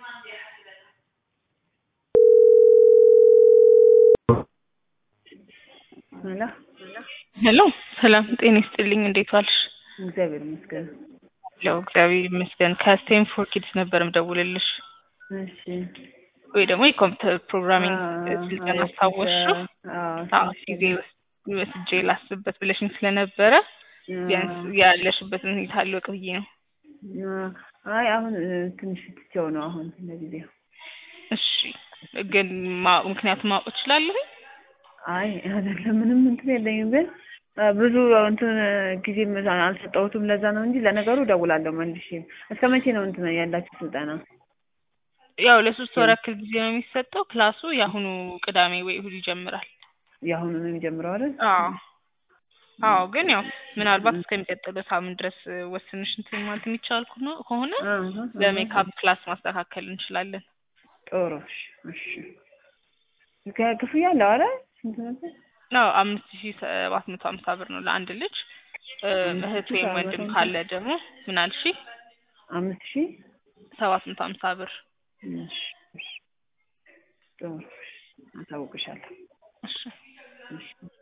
ሄሎ ሄሎ ሰላም ጤና ይስጥልኝ። እንዴት ዋልሽ? እግዚአብሔር ይመስገን። ያው እግዚአብሔር ይመስገን። ከስቴንፎርድ ኪድስ ነበር ምደውልልሽ እሺ ወይ ደግሞ የኮምፒውተር ፕሮግራሚንግ ስልጠና አስታወስሽው? አዎ ጊዜ ወስጄ ላስብበት ብለሽኝ ስለነበረ ቢያንስ ያለሽበትን ሁኔታ ልወቅ ብዬ ነው። አይ አሁን ትንሽ ትቼው ነው አሁን ለጊዜው። እሺ ግን ማ- ምክንያቱም ማወቅ እችላለሁ? አይ አይደለም ምንም እንትን የለኝም፣ ግን ብዙ እንትን ጊዜ አልሰጠሁትም። ለዛ ነው እንጂ ለነገሩ እደውላለሁ መልሼ። እስከ መቼ ነው እንትን ያላችሁ ስልጠና? ያው ለሶስት ወር ያክል ጊዜ ነው የሚሰጠው። ክላሱ የአሁኑ ቅዳሜ ወይ እሁድ ይጀምራል። የአሁኑ ነው የሚጀምረው አይደል? አዎ አዎ ግን ያው ምናልባት እስከሚቀጥለው ሳምንት ድረስ ወስንሽ እንትን ማለት የሚቻል ከሆነ- ከሆነ በሜካፕ ክላስ ማስተካከል እንችላለን። ጥሩ እሺ፣ እሺ። ከ- ክፍያ አለው አይደል? ስንት ነበር? ነው አምስት ሺ ሰባት መቶ ሀምሳ ብር ነው ለአንድ ልጅ። እ፣ እህት ወይም ወንድም ካለ ደግሞ ምን አልሽ? አምስት ሺህ ሰባት መቶ ሀምሳ ብር። እሺ፣ እሺ። ጥሩ እሺ፣ አሳውቅሻለሁ። እሺ እሺ